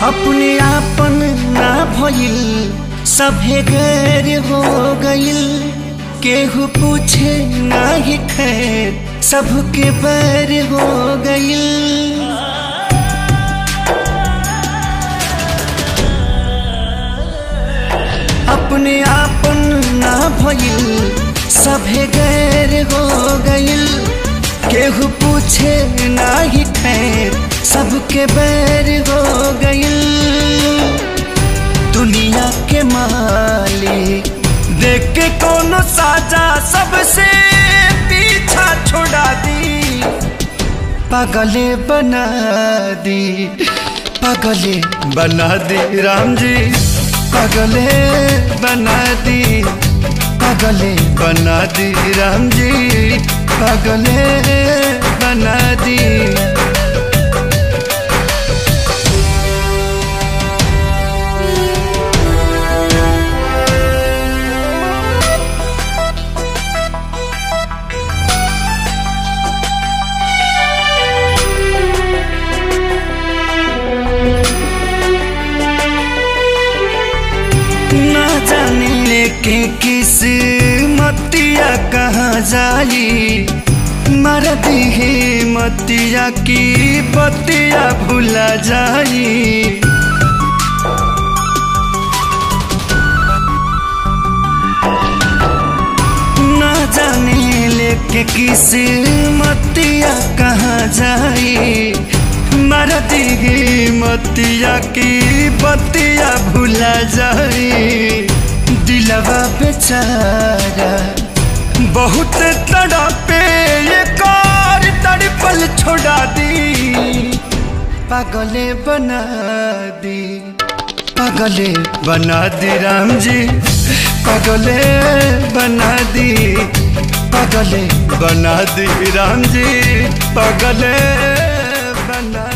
अपने आपन ना भइल सभे गैर हो गइल केहू पूछे ना ही खैर सबके बैर हो गइल अपने आपन ना भइल सभे गैर हो गइल केहू पूछे ना ही खैर सबके बैर हो गइल दुनिया के मालिक देख के कोनो साजा सबसे पीछा छोड़ा दी पागले बना दी पागले बना दी राम जी पागले बना दी पागले बना दी राम जी पागले बना दी ना जाने लेके किस मतिया कहाँ जाई मर दिहे मतिया की बतिया भुला जाई ना जाने लेके किस मतिया कहाँ जाई मर दिहे मतिया की बतिया भुला जाई दिलवा बेचारा बहुत तड़पे ये कार तड़पल छोड़ा दी पागले बना दी पागले बना दी राम जी पागले बना दी पागले बना दी राम जी पागले बना